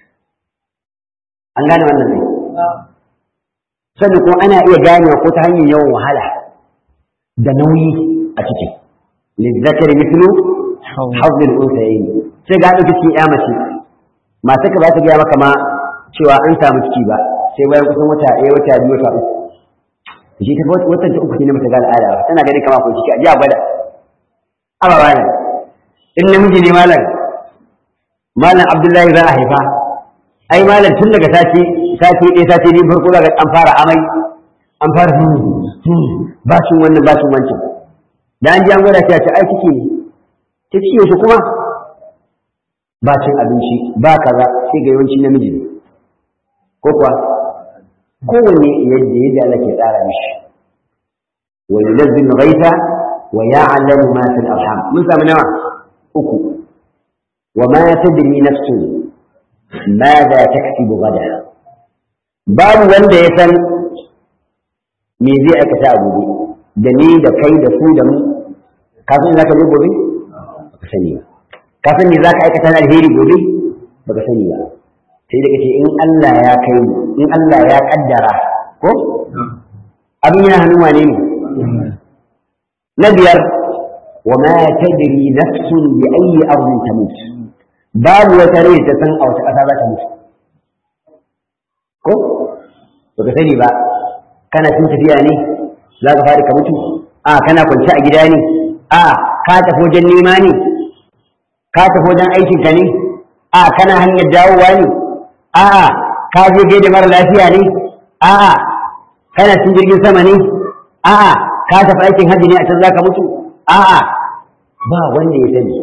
an gane wannan ne sannan kuma ana iya ganewa ko ta hanyar yawan wahala da nauyi a cikin lizzakar mislu hawzin unsayin sai ga ɗauki cikin ya mace mata ka ba ta gaya maka ma cewa an samu ciki ba sai bayan kusan wata ɗaya wata biyu wata uku shi ta watan ta uku ne mata ga al'ada ba tana ganin kama ko ciki a ji a gwada aba malam in namiji ne malam malam abdullahi za a haifa ai malam tun daga sati sati ɗaya sati biyu farko za an fara amai an fara bashin wannan bashin wancan da an ji an gwada sai a ce ai ciki ne ta ciki yaushe kuma ba cin abinci ba kaza sai ga yawanci namiji ne ko kuwa kowanne yadda yadda Allah ke tsara mishi wa yunazzilu ghaitha wa ya'lamu ma fil arham mun samu nawa uku wa ma tadri nafsun ماذا تكسب غدا babu wanda ya san me zai aikata a gobe da ni da kai da su da mu ka san za ka zo gobe ba ka sani ba ka san me za ka aikata na alheri gobe ba ka sani ba sai daga ce in Allah ya kai in Allah ya kaddara ko abin yana hannun wane ne na biyar wa ma tadri nafsun bi ayyi ardin tamut babu wata rai ta san a wata ƙasa za ta mutu ko baka sani ba kana cin tafiya ne za ka fara ka mutu a kana kwance a gida ne a ka tafi wajen nema ne ka tafi wajen aikin ka ne a kana hanyar dawowa ne a ka je gaida mara lafiya ne a kana cin jirgin sama ne a ka tafi aikin hajji ne a can za ka mutu a ba wanda ya sani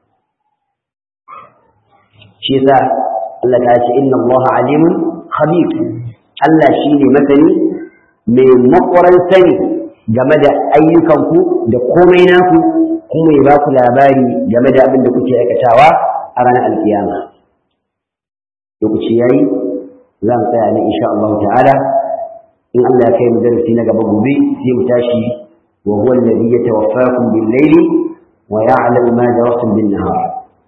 shi yasa Allah ta ce inna Allah alimun khabir Allah shine masani mai makwaran sani game da ayyukanku da komai naku kuma ya ba ku labari game da abin da kuke aikatawa a ranar alkiyama lokaci yayi za mu tsaya ne insha Allah ta'ala in Allah ya kai mu darasi na gaba gobe sai mu tashi wa huwa alladhi yatawaffakum bil layli wa ya'lamu ma jarahtum bin nahar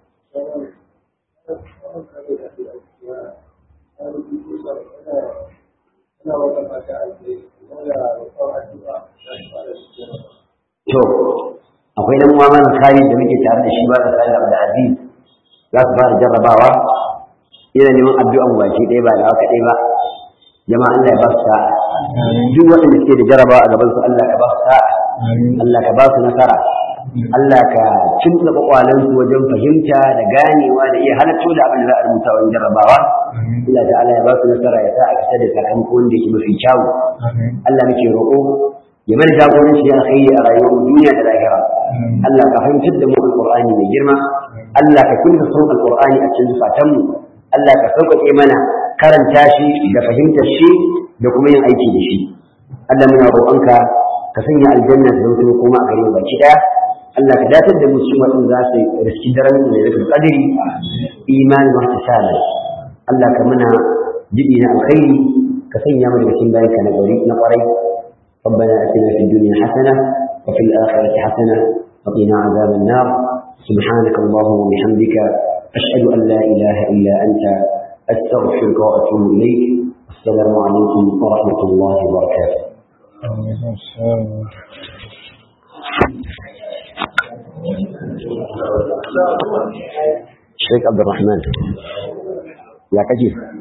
To, akwai nan uwa mana kari da muke tare da shi ba da kari da aziz za su fara jarrabawa yana neman addu'an baki ɗaya ba da haka ɗaya ba jama'a Allah ya ba su sa'a duk waɗanda suke da jarrabawa a gaban su Allah ka ba su sa'a Allah ka ba su nasara Allah ka kimtsa kwakwalansu wajen fahimta da ganewa da iya halatto da abin da za a rubuta wajen jarrabawa Allah ta'ala ya ba su nasara ya sa a fita da sakamako wanda yake mafi kyawu Allah muke roƙo ya mana jagoranci ya alkhairi a rayuwar duniya da lahira Allah ka fahimtar da mu alqur'ani mai girma Allah ka kunta son alqur'ani a cikin zukatanmu Allah ka sauƙaƙe mana karanta shi da fahimtar shi da kuma yin aiki da shi Allah muna roƙonka ka sanya aljanna ta zama kuma a gare mu baki ɗaya Allah ka datar da mu cikin waɗanda za su riski daren da ya qadri imani wa ihsana Allah ka muna jibi na alkhairi ka sanya mu daga cikin bayanka na gari na ƙwarai ربنا اتنا في الدنيا حسنه وفي الاخره حسنه وقنا عذاب النار سبحانك اللهم وبحمدك اشهد ان لا اله الا انت استغفرك واتوب اليك السلام عليكم ورحمه الله وبركاته شيخ عبد الرحمن يا كجيف